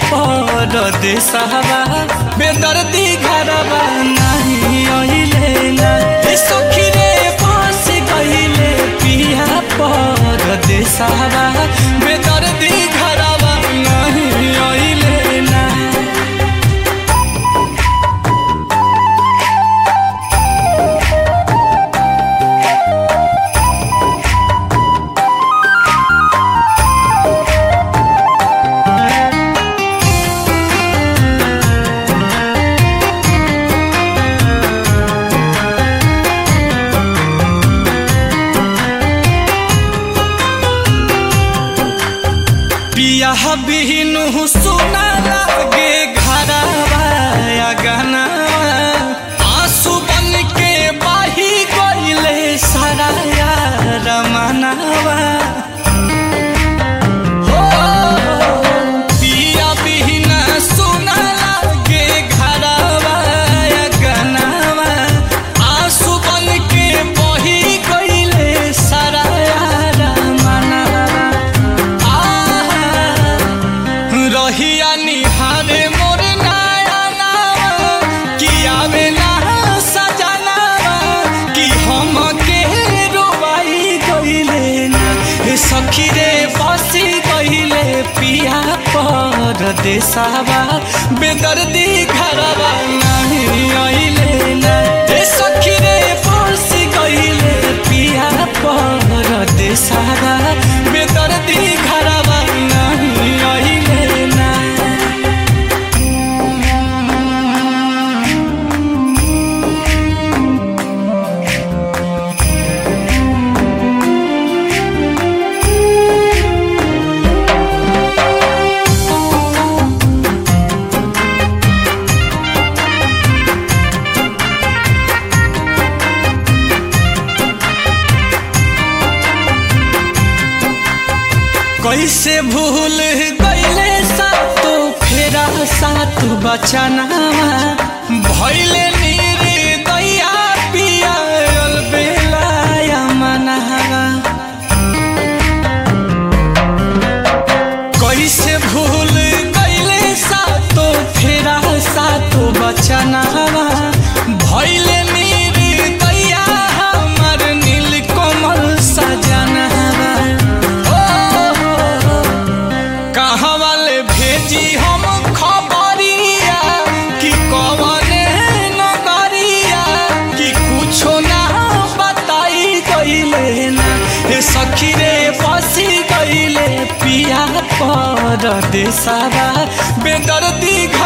पर देशवा बेदर्दी घरवा नहीं अइले ना ए सखी रे फंस गइले पिया पर देशवा बेदर्दी घरवा नहीं अइले ना पिया बिनु सुना लागे घरवा या गहनावा आंसू बन के बाही गइले सारा यार मनावा हो, पिया बिनु सुना लागे घरवा या गहनावा आंसू बन के बही गइले सारा यार मनावा रहिया निहारे मोर नया नावा कि आवेला सजना कि हम के रोवाई गइले ना हे सखी रे बसी गइले पिया पर देसावा बेदर्दी घरवा नहीं अइले ना हे सखी रे बसी गइले पिया पर देसावा बेदर्दी घरवा नहीं अइले ना कैसे भूल गईले सातो फेरा सात बचनावा भइले नीरे दैया पिया बेलाया मनावा कैसे भूल गईले सातो फेरा सातो बचनावा भइले नीरे दैया हमर नील कोमल सजनावा कहाँ वाले भेजी हम खबरिया कि कवने नगरिया कि कुछो ना बताई गइले ना हे सखी रे फंसी गइले पिया पर देसावा बेदर्दी